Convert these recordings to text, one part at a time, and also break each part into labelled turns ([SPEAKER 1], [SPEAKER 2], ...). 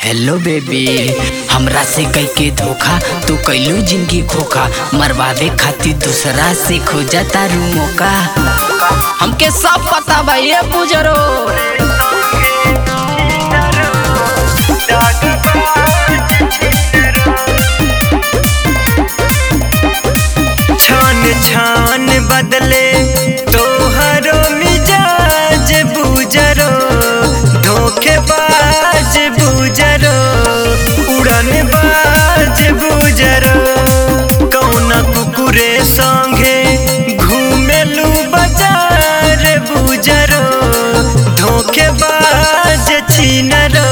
[SPEAKER 1] hello baby हमरा से कई के धोखा तू कैलू जिंदगी खोखा मरवावे खातिर दूसरा से खोजा तारू मौका हमके सब पता बा ये बुजरो
[SPEAKER 2] छान छान बदले तोहरो मिजाज बुजरो धोखेबाज बुजरो उड़न बाज बुजरो कौना कुकुरे संगे घूमेलू बाजार बुजरो धोखेबाज छीनरो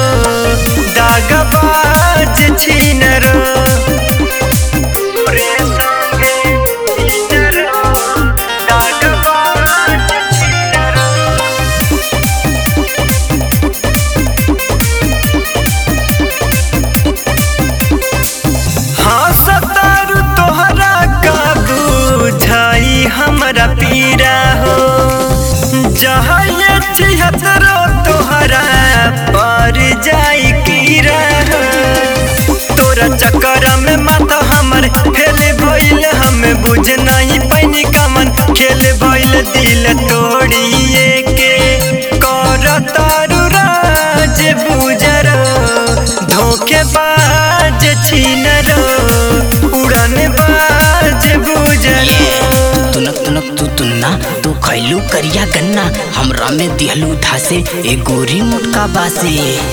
[SPEAKER 2] दागबाज छीनरो हाँ सतारू तोहरा का बुझाई हमरा पीरा हो जहाँ ये छिहत्तरो तोहरा पर जाई कीरा हो तोरा चक्कर में माथा हमर फेल भइल हम बुझ नहीं पैनी कमन खेल भइल दिल तोड़िए के कर तारू राज बुजरो धोखेबाज छीनरो उड़न बाज बुजरो
[SPEAKER 1] तुनक तुनक तू तुन्ना तू खैलू करिया गन्ना हमरा में दिहलू धासे ए गोरी मोटका बासे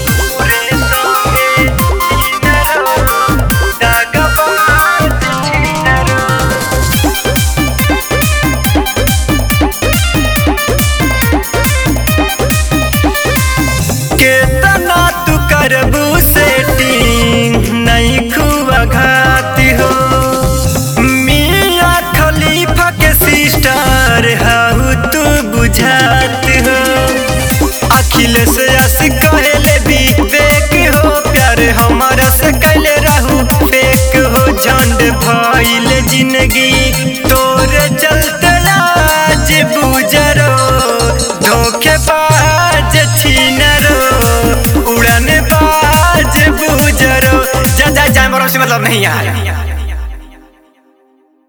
[SPEAKER 2] केतना तू करबू सेटिंग नहीं खुआ घाती हो मिया खलीफा के सिस्टर हाउ तू बुझात हो अखिलेश यश कहले भी फेक हो प्यार हमारा से कैले रहू फेक हो झंड भइल जिंदगी तोरे चलते आज बुजरो धोखेबाज छीनरो उड़न बाज बुजरो जा जा जा मरो से मतलब नहीं यार